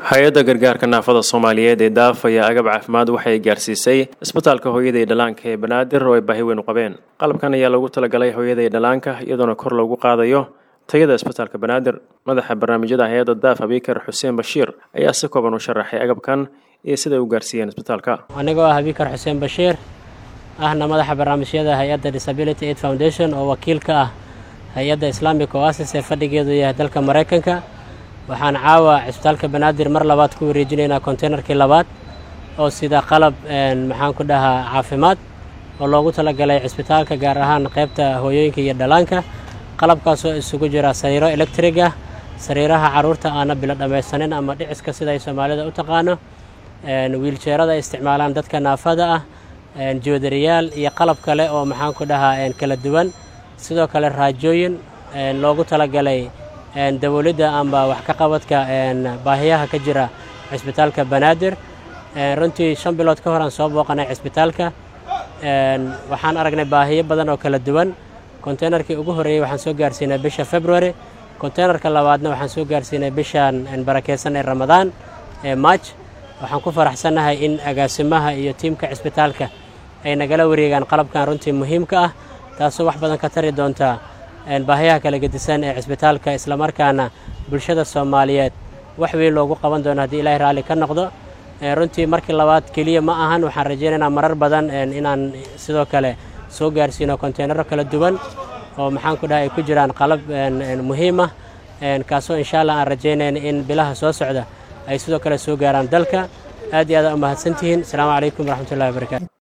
hay-adda gargaarka naafada soomaaliyeed ee daaf ayaa agab caafimaad waxay gaarsiisay isbitaalka hooyada iyo dhallaanka ee banaadir oo ay baahi weyn u qabeen qalabkan ayaa lagu talagalay hooyada iyo dhallaanka iyadoona kor loogu qaadayo tayada isbitaalka banaadir madaxa barnaamijyada hay-adda daaf abikar xuseen bashiir ayaa si kooban u sharaxay agabkan iyo siday u gaarsiiyeen isbitaalka anigoo ah abikar xuseen bashiir ahna madaxa barnaamijyada hay-adda disability aid foundation oo wakiil ka ah hay-adda islamic oasis ee fadhigeedu yahay dalka maraykanka waxaan caawa cisbitaalka banaadir mar labaad ku wareejinaynaa konteynerkii labaad oo sida qalab maxaan ku dhahaa caafimaad oo loogu talagalay cisbitaalka gaar ahaan qaybta hooyooyinka iyo dhallaanka qalabkaasoo isugu jira sariiro electrig ah sariiraha carruurta aana bilo dhammaysanin ama dhiciska sida ay soomaalida u taqaano wiiljeerada ay isticmaalaan dadka naafada ah joodariyaal iyo qalab kale oo maxaan ku dhahaa kala duwan sidoo kale raajooyin loogu talagalay daboolidda amba wax ka qabadka baahiyaha ka jira cisbitaalka banaadir runtii shan bilood ka hor aan soo booqanay cisbitaalka waxaan aragnay baahiyo badan oo kala duwan konteynerkii ugu horreeyey waxaan soo gaarsiinay bisha february konteynerka labaadna waxaan soo gaarsiinay bishan barakeysan ee ramadaan ee march waxaan ku faraxsannahay in agaasimaha iyo tiimka cisbitaalka ay nagala wareegaan qalabkan runtii muhiimka ah taasoo wax badan ka tari doonta baahiyaha kala gedisan ee cisbitaalka islamarkaana bulshada soomaaliyeed wax weyn loogu qaban doono haddii ilaahay raalli ka noqdo runtii markii labaad keliya ma ahan waxaan rajaynaynaa marar badan inaan sidoo kale soo gaarsiino konteynaro kala duwan oo maxaan ku dhahay ay ku jiraan qalab muhiim ah kaasoo insha allah aan rajaynayna in bilaha soo socda ay sidoo kale soo gaaraan dalka aad iyo aad aa u mahadsantihiin asalaamu calaykum waraxmatullahi wabarakatu